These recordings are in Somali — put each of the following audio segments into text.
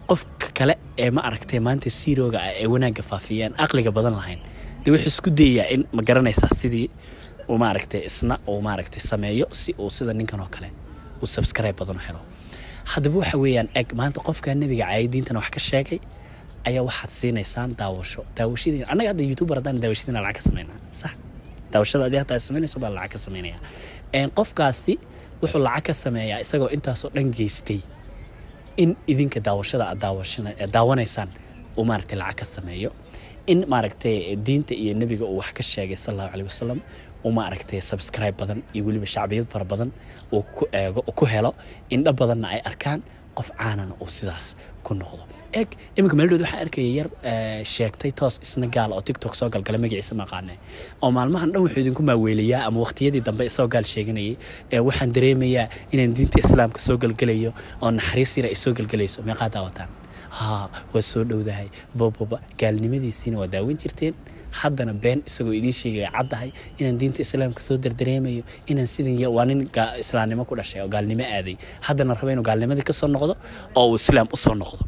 qofka kale ee ma aragtay maanta siirooga ah ee wanaagga faafiyaan aqliga badan lahayn dee wuxuu isku dayayaa in ma garanaysaa sidii uu maaragtay isna uu maaragtay sameeyo si uu sida ninkan oo kale uu subscribe badan u helo haddaba waxa weeyaan eg maanta qofka nebiga caayadiintana wax ka sheegay ayaa waxaad siinaysaan daawasho daawashadii annaga hadda youtuber haddaan daawashadiina lacag ka sameynaa sax daawashada adii hadda samaynayso baa lacag ka sameynaya qofkaasi wuxuu lacag ka sameeyaa isagoo intaasoo dhan geystay in idinka daawashada aad daawashana daawanaysaan uu maaragtay lacag ka sameeyo in maaragtay diinta iyo nebiga uu wax ka sheegay sal allahu caleyhi wasalam uu maaragtay subscribe badan iyo weliba shacbiyad fara badan uu ku eego ku helo indho badanna ay arkaan qof caanana uu sidaas ku noqdo eg iminka meeldhood waxaa arkaya yar sheegtay toos isna gaal oo tiktok soo galgala magaciisa maqaane oo maalmahan dhan wuxuu idinku maaweelayaa ama waqtiyadii dambe isagoo gaal sheeganayay waxaan dareemayaa inaan diinta islaamka soo galgelayo oo naxariis yar ay soo galgelayso meeqaa daawataan haa waa soo dhowdahay boboba gaalnimadiisiina waa daawan jirteen haddana been isagoo idiin sheegaya caddahay inaan diinta islaamka soo dardareemayo inaan sidan waa nin islaamnimo ku dhashay oo gaalnimo aaday haddana raba inuu gaalnimadii ka soo noqdo oo uu islaam u soo noqdo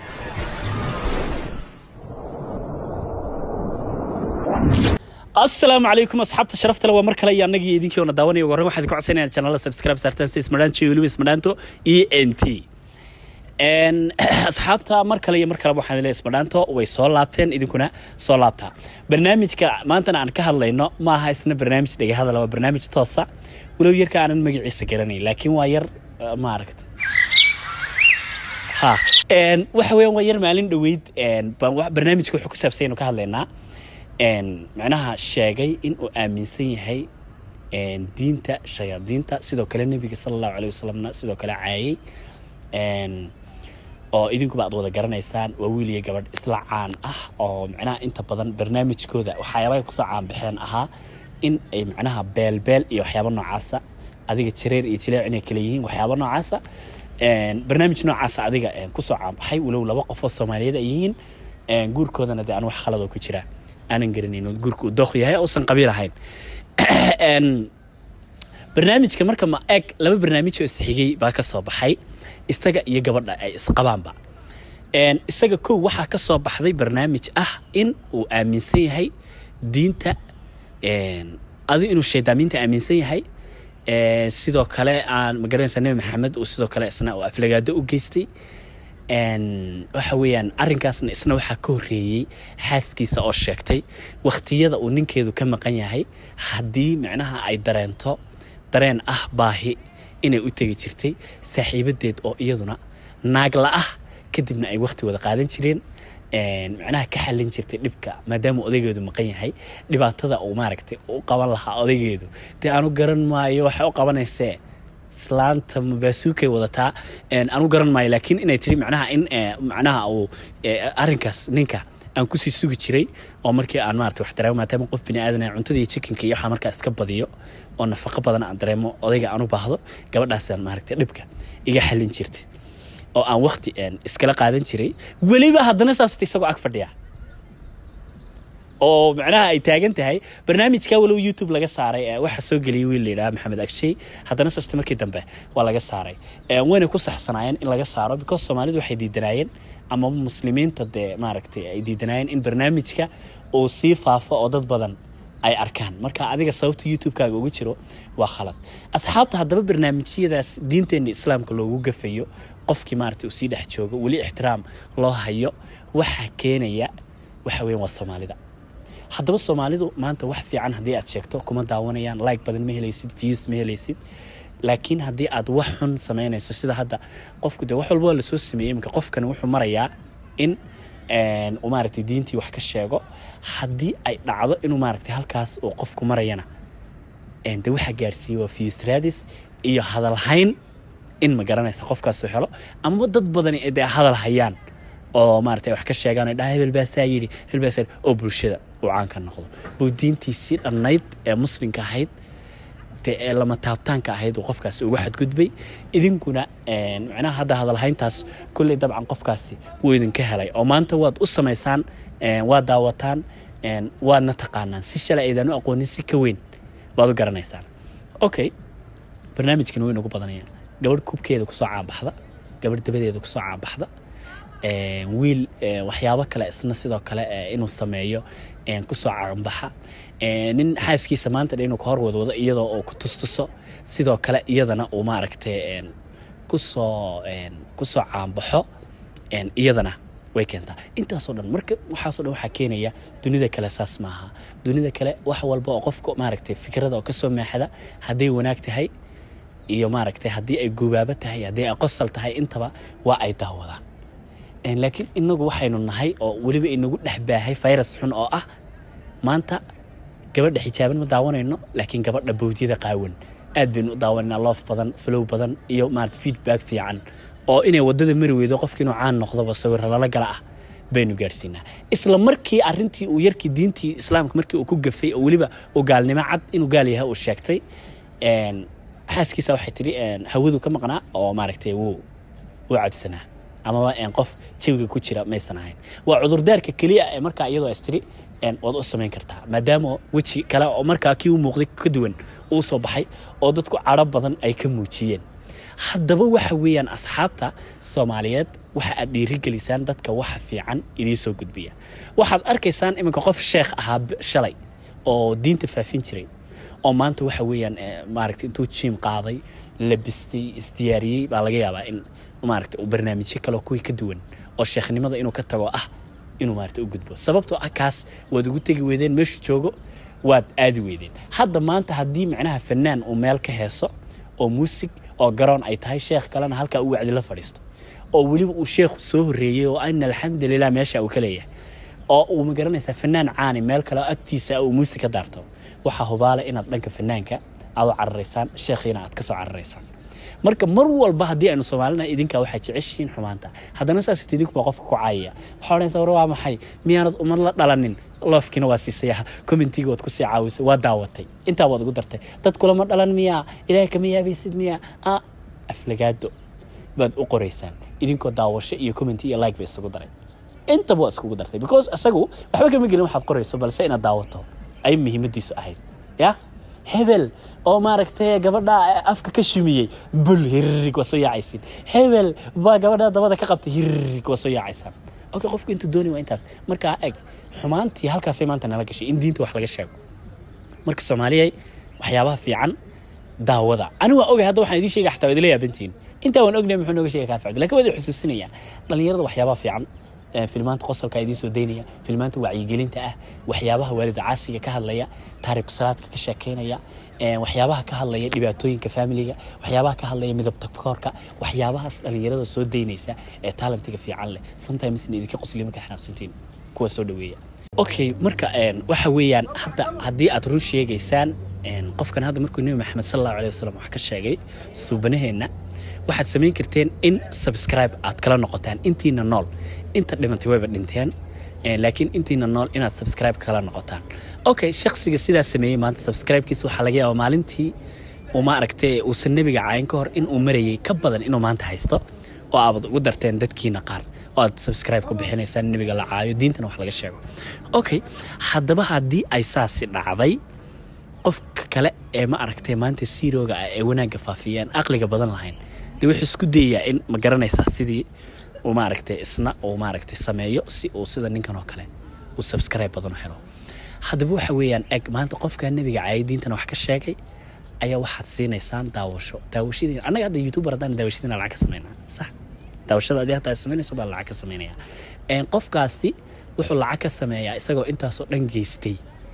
asalaamu calaykum asxaabta sharafta le waa mar kale iyo annagii idinkii oona daawanaya ugu horreyn waxaad ku codsanayaan janala subscribe saartaan si ismadhaanto iyo weliba ismadhaanto e n t asxaabta mar kale iyo mar kaleba waxaan leeyahay ismadhaanto way soo laabteen idinkuna soo laabtaa barnaamijka maantana aan ka hadlayno ma aha isna barnaamij dhegahadal waa barnaamij toosa walow yarka aanan magaciisa garanayn laakiin waa yar ma aragta ha waxa weeyaan waa yar maalin dhoweyd barnaamijka wuxuu ku saabsan yanu ka hadlaynaa macnaha sheegay in uu aaminsan yahay diinta shayaadiinta sidoo kale nebiga sala allahu caleyhi wasalamna sidoo kale caayay oo idinkuba aad wada garanaysaan waa wiil iyo gabadh isla caan ah oo macnaha inta badan barnaamijkooda waxyaabaha kusoo caanbaxeen ahaa in ay macnaha beelbeel iyo waxyaaba noocaasa adiga jareer iyo jileec inay kale yihiin waxyaaba noocaasa barnaamij noocaasa adiga kusoo caanbaxay walow laba qof oo soomaaliyeed ay yihiin guurkoodana dee aan wax khaladoo ku jira aanan garanayno guurka uu dooq yahay uusan qabiil ahayn barnaamijka marka ma eg laba barnaamij oo isxigay baa ka soo baxay isaga iyo gabadha ay isqabaanba isaga kow waxaa ka soo baxday barnaamij ah in uu aaminsan yahay diinta adi inuu shaydaamiinta aaminsan yahay sidoo kale aan magaranaysa nebi maxamed uu sidoo kale isna uu aflagaado u geystay waxa weeyaan arrinkaasna isna waxaa ka horreeyey xaaskiisa oo sheegtay wakhtiyada uu ninkeedu ka maqan yahay haddii micnaha ay dareento dareen ah baahi inay u tegi jirtay saaxiibadeed oo iyaduna naagla ah kadibna ay wakhti wada qaadan jireen macnaha ka xallin jirtay dhibka maadaama odaygeedu maqan yahay dhibaatada uu maaragtay u qaban lahaa odaygeedu dee aanu garan maayo waxay u qabanaysee islaanta baasuukay wadataa anu garan maayo laakiin inay tiri macnaha in macnaha uu arrinkaas ninka aan kusii sugi jiray oo markii aan maarata wax dareemo maadaama qof bini aadan cuntada iyo chickenka iyo waxaa markaa iska badiyo oo nafaqo badan aan dareemo odayga aan u baahdo gabadhaasaan maaragta dhibka iga xallin jirtay oo aan waqti iskala qaadan jiray weliba haddana saasut isagoo ag fadhiya oo macnaha ay taagan tahay barnaamijka walow youtube laga saaray waxa soo geliyay wiil layidhaha maxamed agshay haddana saste markii dambe waa laga saaray wayna ku saxsanaayeen in laga saaro because soomaalidu waxay diidanaayeen ama muslimiinta dee maaragtay ay diidanaayeen in barnaamijka uu sii faafo oo dad badan ay arkaan marka adiga sababta youtube-kaaga ugu jiro waa khalad asxaabta haddaba barnaamijyadaas diinteenna islaamka loogu gafayo qofkii maaragtay uu sii dhex joogo weli ixtiraam loo hayo waxaa keenaya waxa weyan waa soomaalida haddaba soomaalidu maanta wax fiican haddii aad sheegto kuma daawanayaan like badan ma helaysid views ma helaysid laakiin haddii aad wax xun samaynayso sida hadda qofku de wax walba waa lasoo sameeyey iminka qofkani wuxuu marayaa in uu maaragtay diintii wax ka sheego haddii ay dhacdo inuu maaragtay halkaas uu qofku marayana de waxaa gaarsiiyey waa views raadis iyo hadalhayn in ma garanaysa qofkaasuu helo ama dad badani ay dee hadal hayaan oo maaragtay wax ka sheegaan dhaha hebel baasaa yidhi hebel baasaa yidhi oo bulshada uu caan ka noqdo buu diintiisii dhannayd ee muslimka ahayd dee ee lama taabtaanka ahayd uu qofkaasi uga xadgudbay idinkuna macnaha hadda hadalhayntaas kulley dabcan qofkaasi wuu idinka helay oo maanta waad u samaysaan waad daawataan waadna taqaanaan si shalay aydan u aqoonin si ka weyn waad u garanaysaan okay barnaamijkan wuu inagu badanaya gabadh kubkeeda kusoo caanbaxda gabadh dabadeeda kusoo caanbaxda wiil waxyaabo kale isna sidoo kale inuu sameeyo kusoo caanbaxa nin xaaskiisa maanta dha inuu ka hor wadwado iyadoo uu ku tustuso sidoo kale iyadana uu maaragtay kusoo kusoo caanbaxo iyadana way keentaa intaasoo dhan marka waxaasoo dhan waxaa keenaya dunida kale saas maaha dunida kale wax walba oo qofka maaragtay fikrada oo kasoo meexda hadday wanaag tahay iyo maaragtay haddii ay gubaabo tahay haddii ay qosol tahay intaba waa ay daawadaan laakiin inagu waxaynu nahay oo weliba inagu dhex baahay virus xun oo ah maanta gabadha xijaaban ma daawanayno laakiin gabadha bawdyada qaawan aad baynu u daawanayna loof badan flow badan iyo maarata feedback fiican oo inay wadada mari weydo qofka inuu caan noqdoba sawirra lala gala ah baynu gaarsiinaa isla markii arintii uu yarkii diintii islaamka markii uu ku gafay oo weliba uu gaalnimo cad inuu gaal yahay uu sheegtay xaaskiisa waxay tidhi hawadu ka maqnaa oo maaragtay wuu wuu cabsanaa amaba qof jawiga ku jira maysan ahayn waa cudurdaarka keliya ee markaa iyadoo istiri waad u samayn kartaa maadaama weji kale oo markaa kii u muuqday ka duwan uu soo baxay oo dadku cadho badan ay ka muujiyeen haddaba waxa weeyaan asxaabta soomaaliyeed waxa aad dhiirigelisaan dadka waxa fiican idiin soo gudbiya waxaad arkaysaan iminka qof sheekh ahaa shalay oo diinta faafin jiray oo maanta waxa weeyaan maaragta intuu jiim qaaday labistay isdiyaariyey baa laga yaabaa in maaragta uu barnaamijyo kale kuwii ka duwan oo sheekhnimada inuu ka tago ah inuu maaragta u gudbo sababtoo ah kaas waad ugu tegi weydeen meeshu joogo waad aadi weydeen hadda maanta haddii macnaha fanaan uu meel ka heeso oo muusig oo garoon ay tahay sheekh kalena halkaa uu wacdi la fadhiisto oo weliba uu sheekhu soo horreeyey oo ana alxamdulilah meesha uu ka leeyahay oo uu magaranaysaa fanaan caani meel kale oo agtiisa uu muusig ka daarto waxaa hubaala inaad dhanka fanaanka aad u cararaysaan sheekhiina aad ka soo cararaysaan marka mar walba haddii aynu soomaalina idinkaa waxaa jeceshihiin xumaanta haddana saasat idinkuba qofka ku caayaya waxaa odhanaysa war waa maxay miyaanad ummad la dhalanin loofkiina waa siisaya commentiga waad kusii caawisay waa daawatay intaa waad ugu dartay dad kulama dhalan miyaa ilaahay kama yaabaysid miyaa a aflagaado baad u qoraysaan idinkoo daawasho iyo commenti iyo like ba isugu daray intaba waa iskugu dartay because isagu waxba kama gelin waxaad qorayso balse inaad daawato ay muhiimadiisu ahayd ya hebel oo maaragtay gabadha afka ka shumiyey bul hiririg waa soo yaacaysiin hebel baa gabadha dabada ka qabtay hiririg waa soo yaacaysaan okay qofku intuu dooni waa intaas markaa eg xumaantii halkaasay maanta nala gashay in diinta wax laga sheego marka soomaaliyay waxyaabaha fiican daawada ani waa ogay hadda waxaan idiin sheegay xataa waa idila yaabantihiin intaa waan ognay muxuu nooga sheegay kaafacdo lakin waa idin xusuusinaya dhalinyarada waxyaabaha fiican filmaanta qosolka idiin soo daynaya filmaanta wacyigelinta ah waxyaabaha waalida caasiga ka hadlaya taariku salaadka ka sheekeynaya waxyaabaha ka hadlaya dhibaatooyinka familiga waxyaabaha ka hadlaya midabta koorka waxyaabahaas dhalinyarada soo daynaysa ee talentiga fiican leh sometimes idinka qosliya markaa xanaaqsantiin kuwa soo dhaweeya okay marka waxa weeyaan hadda haddii aad run sheegaysaan qofkan hadda markuu nebi maxamed sal allahu aleh wasalam wax ka sheegay suubanaheenna waxaad samayn karteen in subscribe aad kala noqotaan intiina nool inta dhimantay wayba dhinteen laakiin intiina nool inaad subscribe kala noqotaan okay shaksiga sidaa sameeyey maanta subscribekiisa waxaa laga yaabaa maalintii uu maaragtay uusan nebiga caayin ka hor in uu marayay ka badan inuu maanta haysto oo aabad ugu darteen dadkiina qaar oo aad subscribe ku bixinaysaan nebiga la caayo diintana wax laga sheego okay haddaba haddii ay saasi dhacday qofka kale ee ma aragtay maanta siirooga ah ee wanaagga faafiyaan aqliga badan lahayn dee wuxuu isku dayayaa in ma garanaysaa sidii uu maaragtay isna uu maaragtay sameeyo si uu sida ninkan oo kale uu subscribe badan u helo haddaba waxa weeyaan eg maanta qofka nebiga caayay diintana wax ka sheegay ayaa waxaad siinaysaan daawasho daawashadiina annaga hadda youtuber haddaan daawashadiina lacag ka samaynaa sax daawashada adii hataa samaynayso baa lacag ka samaynaya qofkaasi wuxuu lacag ka sameeyaa isagoo intaasoo dhan geystay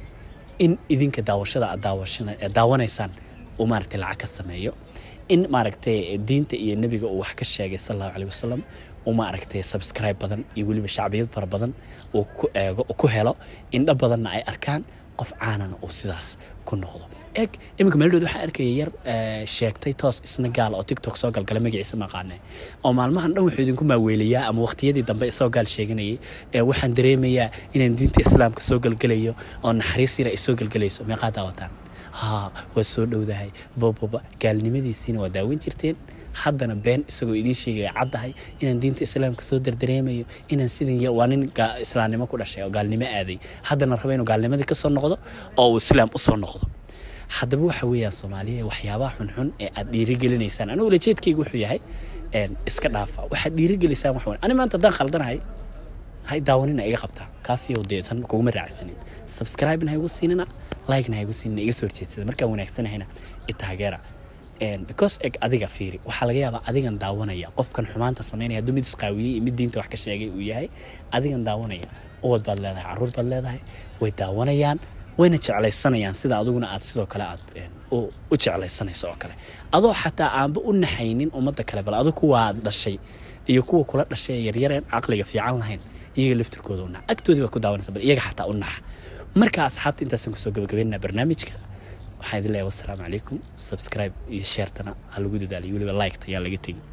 in idinka daawashada aad daawanaysaan uu maaragtay lacag ka sameeyo in maaragtay diinta iyo nebiga uu wax ka sheegay sal allahu caleyh wasalam uu maaragtay subscribe badan iyo weliba shacbiyad fara badan uu ku eego ku helo indho badanna ay arkaan qof caanana uu sidaas ku noqdo eg iminka meeldhood waxaa arkaya yar sheegtay toos isna gaal oo tiktok soo galgala magaciisa maqaane oo maalmahan dhan wuxuu idinku maaweelayaa ama waqtiyadii dambe isagoo gaal sheeganayay waxaan dareemayaa inaan diinta islaamka soo galgalayo oo naxariis yar ay soo galgalayso meeqaa daawataan haa waa soo dhowdahay boboba gaalnimadiisiina waa daawan jirteen haddana been isagoo idiin sheegaya caddahay inaan diinta islaamka soo dardareemayo inaan sidan yar waa nin islaamnimo ku dhashay oo gaalnimo aaday haddana raba inuu gaalnimadii ka soo noqdo oo uu islaam u soo noqdo haddaba waxa weeyaan soomaaliya waxyaabaha xunxun ee aad dhiirigelinaysaan anigu ulajeedkayga wuxuu yahay een, iska dhaafa waxaad dhiirigelisaan wax wan ani maanta haddaan khaldanahay hay daawanina iga qabtaa kaafiyow dee tan kuguma raacsanin subscribe-na ha igu siinina like-na ha igu siinina iga soo horjeedsada markaan wanaagsanahayna i taageera And because eg adiga fiiri waxaa laga yaabaa adigan daawanaya qofkan xumaanta samaynaya hadduu mid isqaawiyey iyo mid diinta wax ka sheegay uu yahay adigan daawanaya ubad baad leedahay caruur baad leedahay way daawanayaan wayna jeclaysanayaan sida adiguna aad sidoo kale aad een, u u jeclaysanayso oo kale adoo xataa aanba u naxaynin ummadda kale bal adigu kuwa aad dhashay iyo kuwa kula dhashay ee yaryareen caqliga fiican lahayn iyaga laftirkooda u nax agtoodii baad ku daawanaysa bal iyaga xataa u nax marka asxaabta intaasaan kusoo gabagabeynaa barnaamijka waxaan idin leeyahay wassalaamu calaykum subscribe iyo sharetana ha lagu dadaaliyo weliba liketa ayaa laga tegin